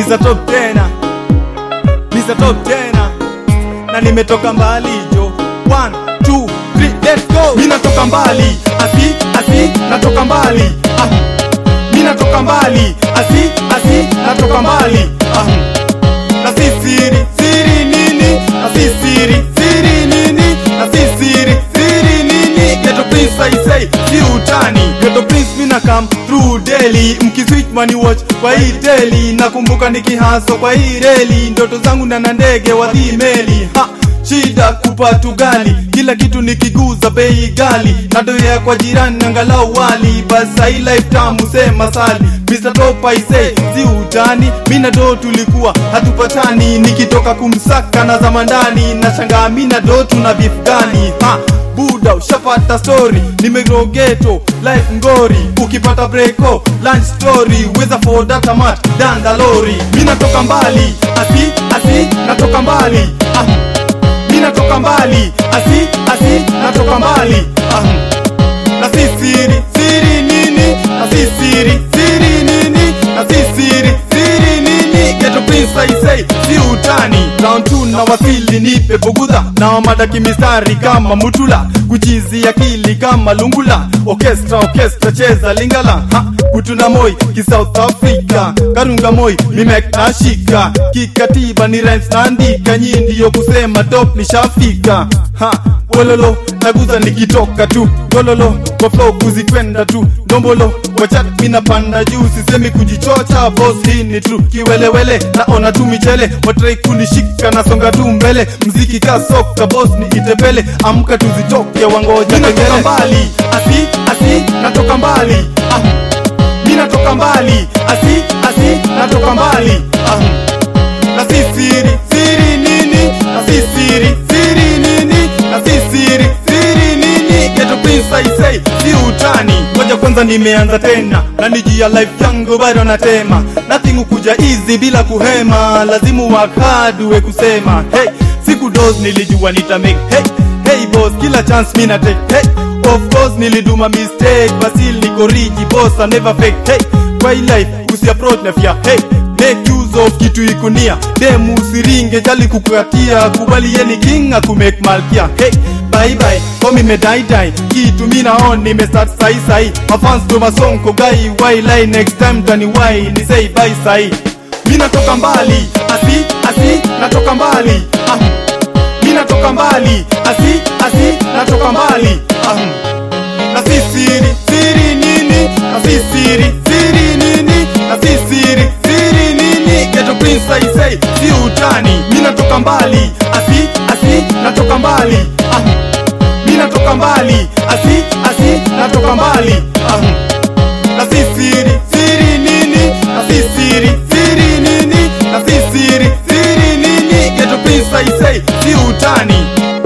Mr. Top tena Mr. Top tena na nimetoka mbali jo 1 2 3 let's go mimi natoka mbali asi asi natoka mbali ah. mimi natoka mbali asi asi natoka mbali ah. na si siri siri nini na si siri siri nini na si siri siri nini ghetto prince I say si utani ghetto prince mina come through daily mkiswitch money watch kwa hii daily nakumbuka nikihaso kwa hii reli ndoto zangu ndana ndege wadhi meli ha shida kupatu gali kila kitu nikiguza bei gali nadoea kwa jirani angalau wali basa hii life tamu sema sali Mr. Top I say si utani mina do tulikuwa hatupatani nikitoka kumsaka na zamandani na shangaa mina do tuna beef gani ha buda ushapata story nimegrogeto life ngori ukipata breko lunch story weza for data mat danda lori mi natoka mbali asi asi natoka mbali ah. mi natoka mbali asi asi natoka mbali ah. na si siri siri nini na si siri siri nini na si siri siri nini ghetto prince I say si utani round 2 na wasili nipe bugudha na wamadaki mistari kama mutula kuchizi akili kama lungula orchestra orchestra cheza lingala ha kutuna moi ki South Africa karunga moi mimek nashika kikatiba ni rhymes naandika nyi ndiyo kusema top nishafika ha wololo naguza nikitoka tu gololo kwa flow kuzikwenda tu ndombolo kwa chat mina panda juu sisemi kujichocha boss hii ni true kiwelewele naona tu michele watrai kunishika nasonga tu mbele mziki ka soka boss ni itembele amka tuzitoke wangoja natoka mbali asi asi natoka mbali ah. mi natoka mbali asi asi natoka mbali ah. na si siri siri nini na si siri siri nini na si siri siri nini ghetto prince I say si utani ngoja kwanza nimeanza tena na nijia life yangu bado natema nothing ukuja easy bila kuhema lazimu work hard uwe kusema hey siku dos nilijua nita make hey hey boss kila chance mina take hey of course niliduma mistake basil niko riji boss I never fake hey kwa hii life usi approach na fear hey make use of kitu ikunia demu usiringe jali kukukatia kubali yeni king akumake malkia hey bye bye komi medaidai kitu mina on nimestart sai sai mafans ndo masonko gai why lie next time tani why ni say bye sai mi natoka mbali asi asi natoka mbali ah. mi natoka mbali asi asi natoka mbali ah. na si siri siri nini na si siri siri nini na si siri siri nini ghetto prince I say si utani mi natoka mbali asi asi natoka mbali ah. mi natoka mbali asi asi natoka mbali ah. na si siri siri nini na si siri siri nini na si siri siri nini ghetto prince I say si utani